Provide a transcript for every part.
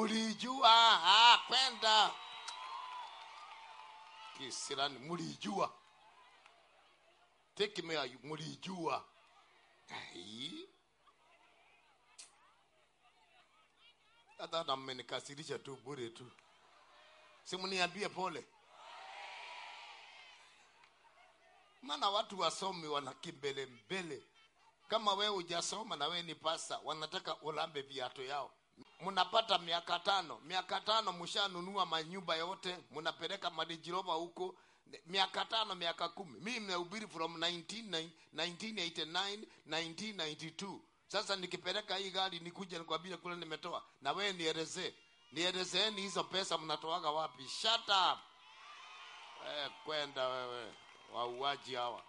mulijua ah, kwenda kisirani mulijua tekemea mulijua Ai. hata na mmenikasirisha tu bure tu simniambie pole maana watu wasomi wana kimbele mbele kama wewe hujasoma na wewe ni pasa wanataka ulambe viato yao mnapata miaka tano miaka tano mshanunua manyumba yote mnapeleka madijirova huko miaka tano miaka kumi mimi nimehubiri from 19, 1989 1992 sasa nikipeleka hii gari nikuje nikwambie kule nimetoa na wewe nielezee nielezeeni hizo pesa mnatoaga wapi shut up eh, kwenda wewe wauaji hawa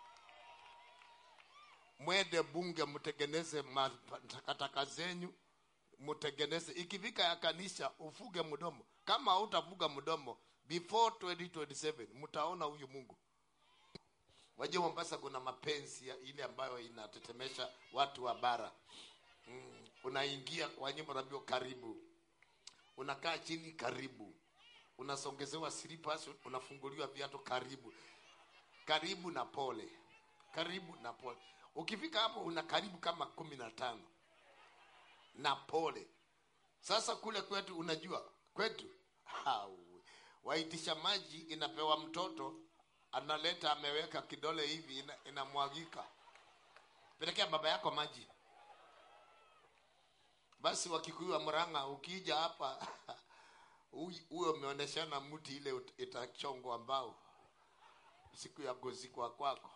mwende bunge mtengeneze matakataka zenyu mtengeneze ikifika ya kanisa ufuge mdomo kama hautafuga mdomo before 2027 mtaona huyu mungu wajua mombasa kuna mapenzi ya ile ambayo inatetemesha watu wa bara mm, unaingia kwa nyumba naambia karibu unakaa chini karibu unasongezewa slippers unafunguliwa viatu karibu karibu na pole karibu na pole ukifika hapo una karibu kama kumi na tano na pole sasa kule kwetu unajua kwetu hau, waitisha maji inapewa mtoto analeta ameweka kidole hivi ina, inamwagika pelekea baba yako maji basi wakikuyu wa mranga ukija hapa huyo umeoneshana mti ile itachongwa mbao siku ya kuzikwa kwako